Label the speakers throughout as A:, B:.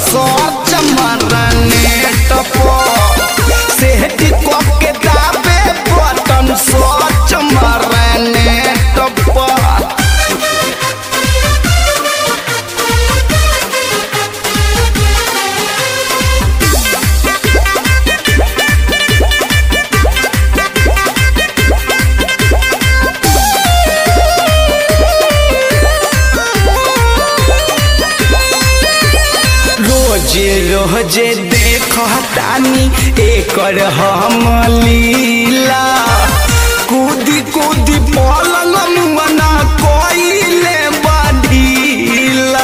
A: search मरने टपो सेहट को के दाबे बटन सर्च मरने टपो रोजे रोजे देख तानी एकर हम लीला कूदी कूदी पलंग मना कोइले बढ़ीला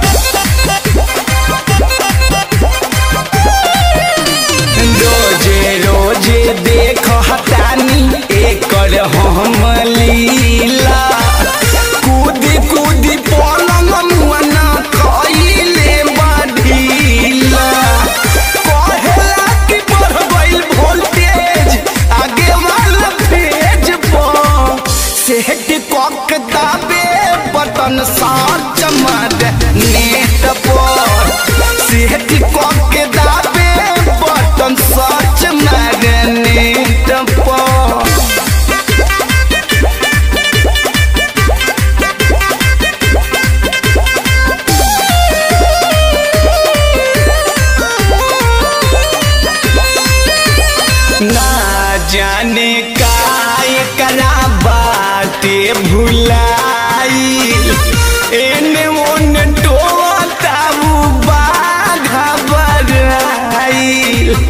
A: रोजे रोजे देख तानी एकर हम लीला कूदी कूदी पलंग मना कोइले बढ़ीला कहेला कि बढ़ गइल वोल्टेज आगे वाला पेज पर सेट कक दाबे बटन सर्च मार नेट पर सेट कक दाबे बटन सर्च मार नेट पर ना जाने का एकरा बाटे भुलाई एने ओने टोता उ बाघा बराई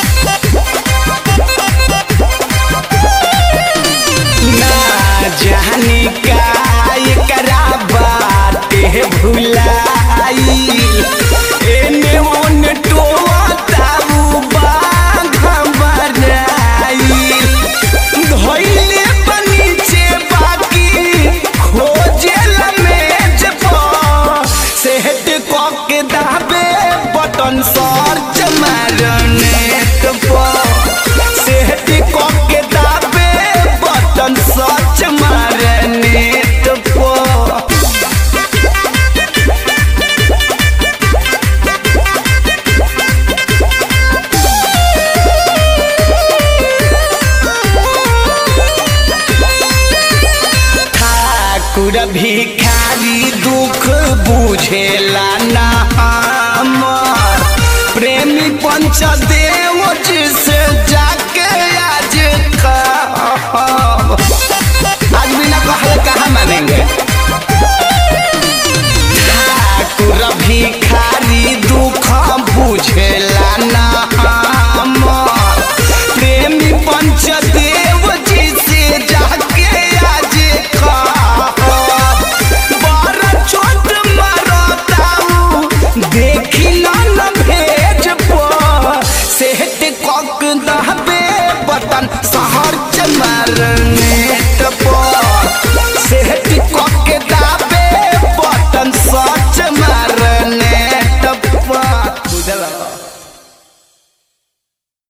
A: ना जाने का एकरा बाटे भुलाई एने ओने टोता उ बाघा बराई धइले बनीचे बाकी खोजेला मेज पर सेट कक के दाबे बटन सर्च मारनेट पर सेट कक के दाबे बटन सर्च मारनेट पर ठाकुर भिखारी दुख बुझेला ना हमर प्रेमी पंच दे